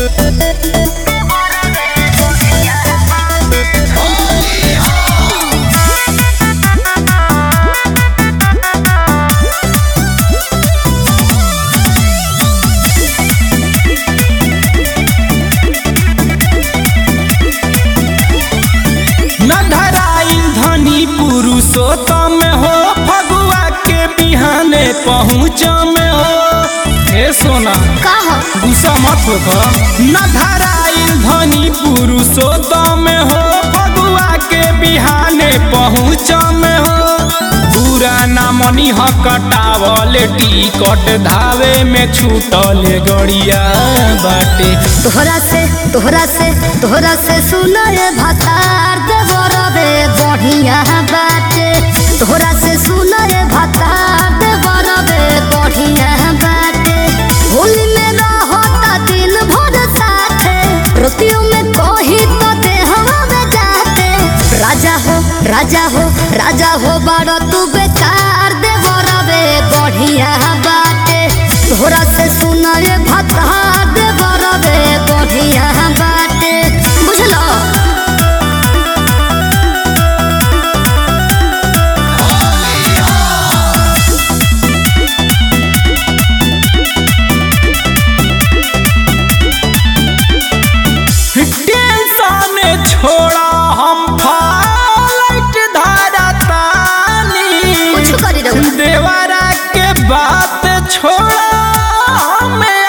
न धराइल धनी पुरुषोत्तम हो फगुआ के बिहाने पहुँच में हो हे सोना का हो गुस्सा मत हो न धराइल धनी पुरुषोत्तम हो फगुआ के बिहाने पहुँच में हो पूरा ना मनी ह कटावल टिकट धावे में छूटल गड़िया बाटे तोहरा से तोहरा से तोहरा से सुनर भतार देवरबे बढ़िया बाटे तोहरा से सुनर भतार देवरबे बढ़िया बाटे होली में रहता दिन भर साथे रोतियों में कही तो देहवा में जाते राजा हो राजा हो राजा हो बड़ तू बेकार देवरबे बढ़िया बाटे तोहरा से सुनर भतार देवरबे बढ़िया बाटे बुझलो टेंशन छोड़ा हम फालट धारा तानी कुछ करी रहू देवरा के बात छोड़ा हमें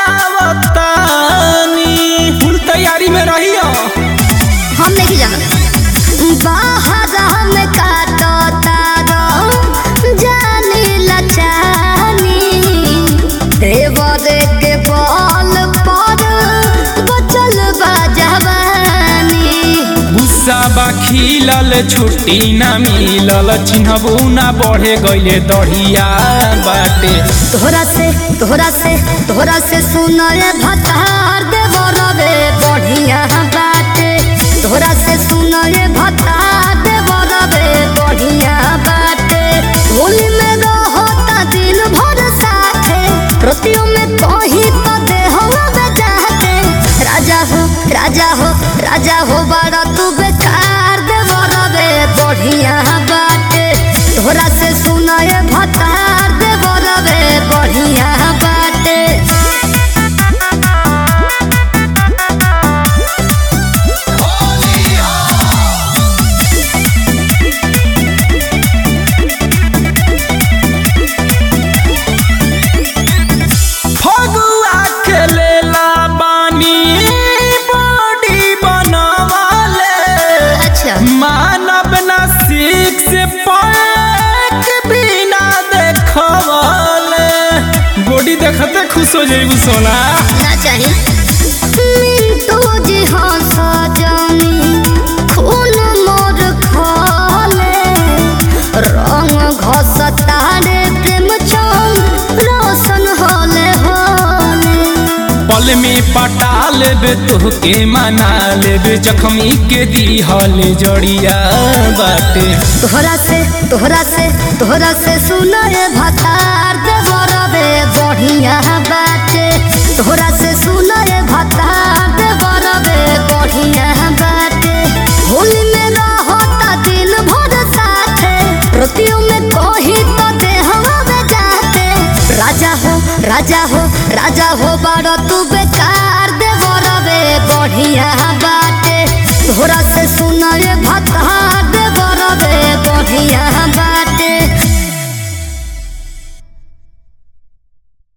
आवतानी फुल तैयारी में रहियो हम नहीं जाना बाहर हम काटो तारो जानी लचानी देवर के बॉल पर बचल बा जवानी गुस्सा बा खिलल छुट्टी ना मिलल चिन्हबू ना बढ़े गईले दढ़िया बाटे तोहरा से तोहरा से तोहरा से सुनर भतार देवरबे बढ़िया बाटे तोहरा से सुनर भतार देवरबे बढ़िया बाटे होली में रहता दिन भर साथे रोतियों में कही तो देहवा में जाते राजा हो राजा हो राजा हो बड़ा तू बेकार देवरबे बढ़िया बाटे तोहरा से सुनर भतार देवरबे बढ़िया बाटे फगुआ के लेला बानी बॉडी बनवाले अच्छा मानव ना सीख से पैक बिना देखवले बॉडी देखते खुश हो जाइबू सोना ना चाहिए मिंटू जी हाँ सजनी खून मोर खोले रंग घसता रे प्रेम चंद रोशन होले होले पल में पटा लेबे तोहके मना लेबे जख्मी के दीहल जड़िया बाटे तोहरा से तोहरा से तोहरा से सुनर भतार देवरबे बढ़िया बाटे तोहरा से सुनर भतार देवरबे बढ़िया बाटे होली में रहता दिन भर साथे रोतियों में कही तो देहवा में जाते राजा हो राजा हो राजा हो बड़ तू बेकार देवरबे बढ़िया